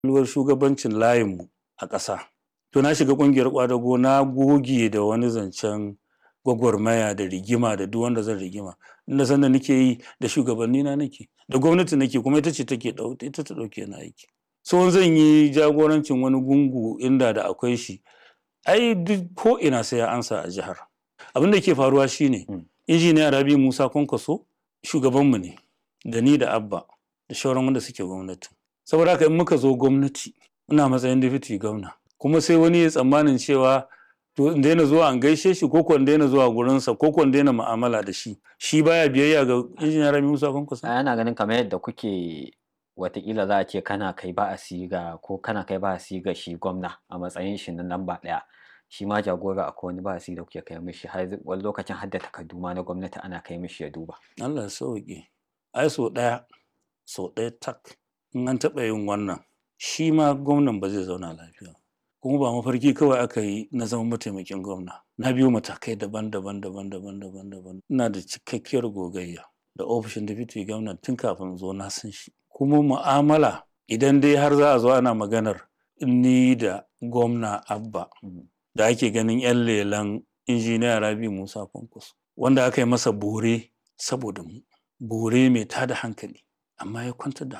luwar shugabancin layinmu a ƙasa to na shiga ƙungiyar ƙwadago na goge da wani zancen gwagwarmaya da rigima da duk wanda zan rigima inda sanda nake yi da shugabanni na nake da gwamnati nake kuma ita ce take ita ta ɗauke na aiki so zan yi jagorancin wani gungu inda da akwai shi ai duk ko ina sai ya ansa a jihar abin da ke faruwa shine injiniya rabi musa kwankwaso shugabanmu ne da ni da abba da shauran wanda suke gwamnati saboda haka in muka zo gwamnati ina matsayin deputy gwamna kuma sai wani ya tsammanin cewa to in daina zuwa an gaishe shi ko ko in daina zuwa gurinsa ko ko in daina mu'amala da shi shi baya biyayya ga injiniya rabi musa kwankwaso ana ganin kamar yadda kuke watakila za a ce kana kai ba a siga ko kana kai ba a siga shi gwamna a matsayin shi na lamba ɗaya shi ma jagora akwai wani ba a da kuke kai mishi har wani lokacin har da takardu ma na gwamnati ana kai mishi ya duba Allah ya sauke ai so ɗaya so ɗaya tak in an taɓa yin wannan shi ma gwamnan ba zai zauna lafiya kuma ba mafarki kawai aka yi na zama mataimakin gwamna na biyo matakai daban-daban daban-daban daban-daban ina da cikakkiyar gogayya da ofishin deputy gwamna tun kafin zo na san shi kuma mu'amala idan dai har za a zo ana maganar ni da gwamna abba da ake ganin 'yan lelan injiniya rabi musa kwankwaso wanda aka yi masa bore saboda mu bore mai tada hankali amma ya kwantar da